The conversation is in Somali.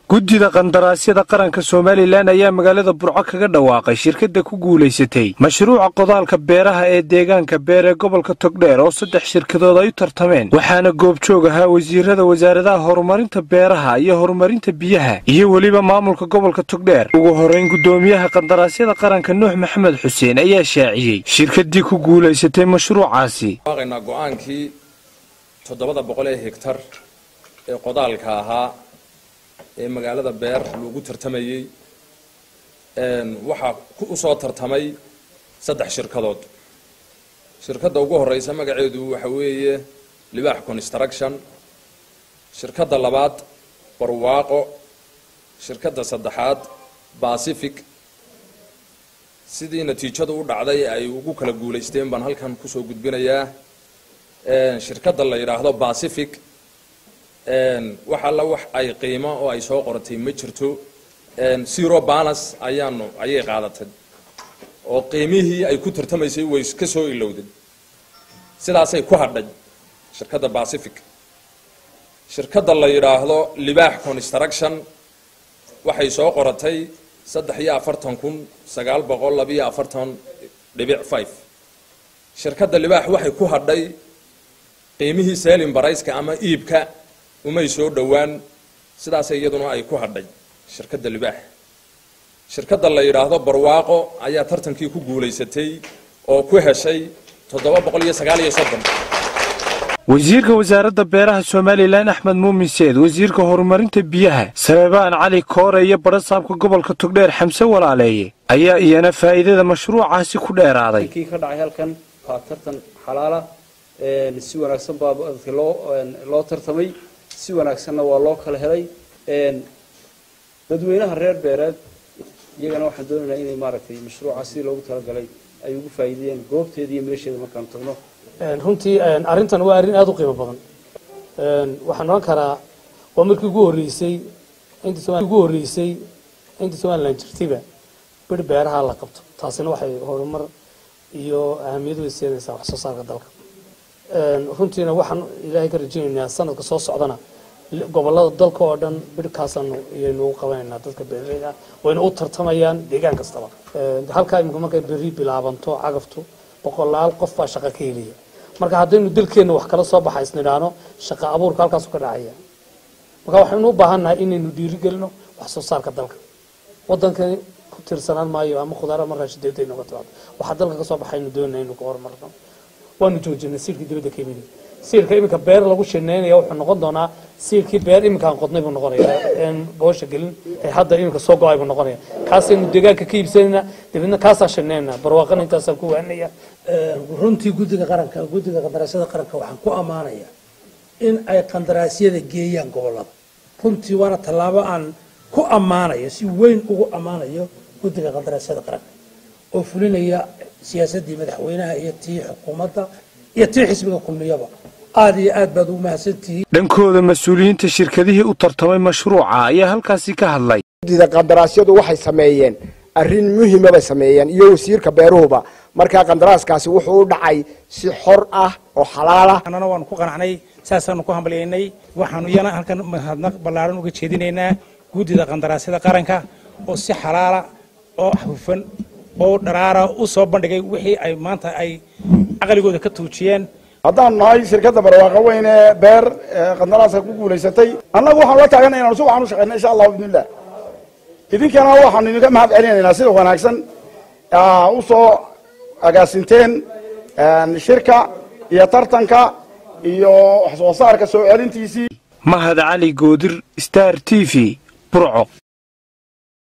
guddida qandaraasyada qaranka somalilan ayaa magaalada burco kaga dhawaaqay shirkadda ku guulaysatay mashruuca qodaalka beeraha ee deegaanka beer ee gobolka togdheer oo saddex shirkadood ay u tartameen waxaana goobjoog ahaa wasiirada wasaaradaha horumarinta beeraha iyo horumarinta biyaha iyo weliba maamulka gobolka togdheer ugu horrayn guddoomiyaha qandaraasyada qaranka nuux maxamed xuseen ayaa shaaciyey shirkaddii ku guulaysatay mashruucaasi go-aankii toddobada boqol ee hegtar ee qodaalka ahaa ee magaalada beer lagu tartamayey waxaa u soo tartamay saddex shirkadood shirkadda ugu horeysa magaceedu waxa weeye libaax construction shirkadda labaad barwaaqo shirkadda saddexaad pacific sidii natiijadu u dhacday ay ugu kala guulaysteen baan halkan kusoo gudbinayaa shirkadda la yidhaahdo pacific wax alla wax ay qiimo oo ay soo qoratay ma jirto zero balas ayaanu ayay qaadatay oo qiimihii ay ku tartamaysay way ka soo ilowday sidaasay ku hadhay shirkadda pacific shirkadda la yidhaahdo libaax construction waxay soo qoratay saddex iyo afartan kun sagaal boqol labiyo afartan dhibic five shirkadda libaax waxay ku hadhay qiimihii selin barayska ama iibka umay soo dhowaan sidaas iyaduna ay ku hadhay shirkadda libaax shirkadda la yidhaahdo barwaaqo ayaa tartankii ku guulaysatay oo ku heshay toddoba boqol iyo sagaal iyo soddon wasiirka wasaaradda beeraha somalilan axmed muumin seed wasiirka horumarinta biyaha sabebaan cali koore iyo barasaabka gobolka togdheer xamse walaaleeye ayaa iyana faa'iidada mashruucaasi ku dheeraaday kii ka dhacay halkan waa tartan xalaala si wanaagsan baa dadka loo loo tartamay si wanaagsanna waa loo kala helay dadweynaha reer beereed iyagana waxaan doonaynaa inay maaragtay mashruuca sidii loogu talagalay ay ugu faa'iideeyeen goobteeda iyo meesheeda markaan tagno runtii arrintan waa arrin aada u qiimo badan waxaan oran karaa waa markii ugu horreysay intii ugu horreysay intii somalilan jirtayba bir beeraha la qabto taasina waxay horumar iyo ahamiyad way siinaysaa wax soo saarka dalka runtiina waxaan ilaahay ka rajaynaynaa sanadka soo socdana gobolada dalka oo dhan birhkaasaanu iyaynu u qabanaynaa dadka beeraleyda wayna u tartamayaan deegaan kastaba halkaa imika markay berri bilaabanto cagaftu boqolaal qof baa shaqo ka helaya marka haddaynu dalkeenna wax kala soo baxa isnidhaano shaqa abuurka halkaasu ka dhacaya marka waxaynu u baahannahay inaynu dhiirigelino wax soo saarka dalka wadankani ku tiirsanaan maayo ama khudaar ama raashideeda aynu ka timaado waxaa dalka kasoo baxaynu doonayna inuu ka horumarno waanu joojinay siirkii dibadda ka yimid siirka iminka beer lagu shineynaya wuxuu noqon doonaa siirkii beer iminkaan qodnay buu noqonaya boosha gelin ee hadda iminka soo go-ay buu noqonaya kaasaynu deegaanka ka iibsanayna dabeedna kaasaan shineynaa barwaaqana intaasaan ku waanaya runtii guddiga qaranka guddiga qandaraasyada qaranka waxaan ku ammaanayaa in ay qandaraasyada geeyaan gobolada runtii waana tallaabo aan ku ammaanayo si weyn ugu ammaanayo guddiga qandaraasyada qaranka oo fulinaya siyaasaddii madaxweynaha iyo tii xukuumadda iyo tii xisbiga kulmiyaba aada iyo aad baad ugu mahadsantihiin dhankooda mas-uuliyiinta shirkadihii u tartamay mashruuca ayaa halkaasi ka hadlay guddida qandaraasyadu waxay sameeyeen arrin muhima bay sameeyeen iyo wasiirka beeruhuba markaa qandaraaskaasi wuxuu u dhacay si xor ah oo xalaal ah annana waanu ku qanacnay saasaanu ku hambalyaynay waxaanu iyana halkan mahadnaq ballaaran uga jeedinaynaa guddida qandaraasyada qaranka oo si xalaala oo hufan oo dharaara u soo bandhigay wixii ay maanta ay caqligooda ka tuujiyeen haddaan nahay shirkadda barwaaqo weyn ee beer qandaraaska ku guulaysatay annagu waxaan la taagana inaan si waxaan u shaqeyna insha allahu bidnillah idinkana waxaanu idinka mahad celinaynaa sida wanaagsan u soo agaasinteen shirka iyo tartanka iyo wax soo saarka soo celintiisii mahad cali goodir star t v burco